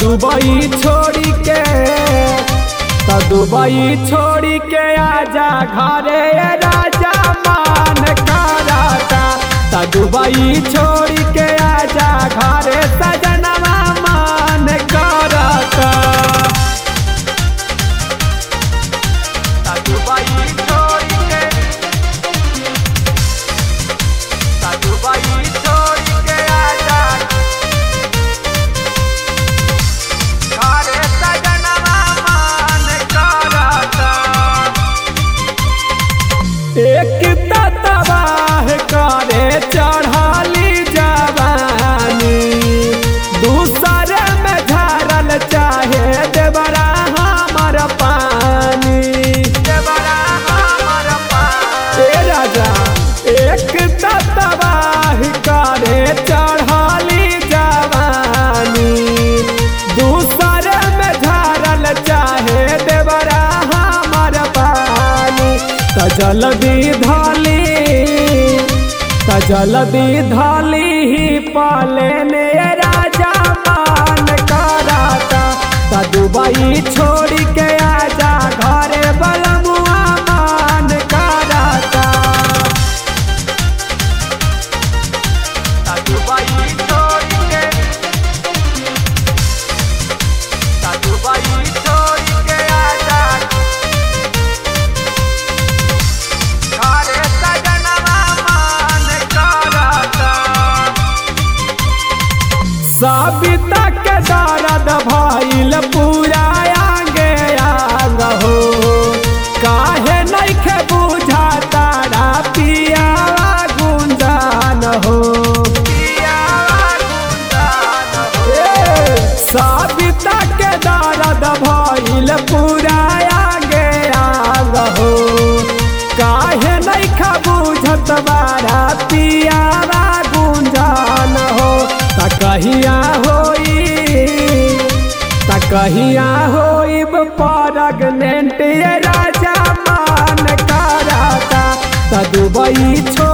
Dubai छोड़ी के त दुबई छोड़ी के आजा घरे राजा मान कराता त दुबई छोड़ी के आजा घरे सजनवा मान कराता त दुबई छोड़ी के त दुबई छोड़ी के आजा घरे सजनवा मान कराता एक तबाह करे चढ़ाली जवानी दूसर में झरल चाहे देवरा हमर पानी देवरा हमर पानी ए राजा एक तबाह करे चढ़ाली जवानी दूसर में झरल चाहे देवरा हमर पानी त जल्दी धाली त जल्दी धाली ही पाले ने राजा मान कराता त दुबई छोड़ के आजा घरे बलमुआ मान कराता त दुबई छोड़ के त दुबई छोड़ के आजा घरे सजनवा मान कराता साबिता के दर्द भइल पूरा आगे आग हो काहे नइखे बुझा तारा पियावा गुंजान हो ए, साबिता के दर्द भइल पूरा आगे आग हो काहे नइखा बुझत बारा पियावा गुंजान हो त कहिया होई त कहिया होइब परगनेंट राजा मान कराता त दुबई छोड़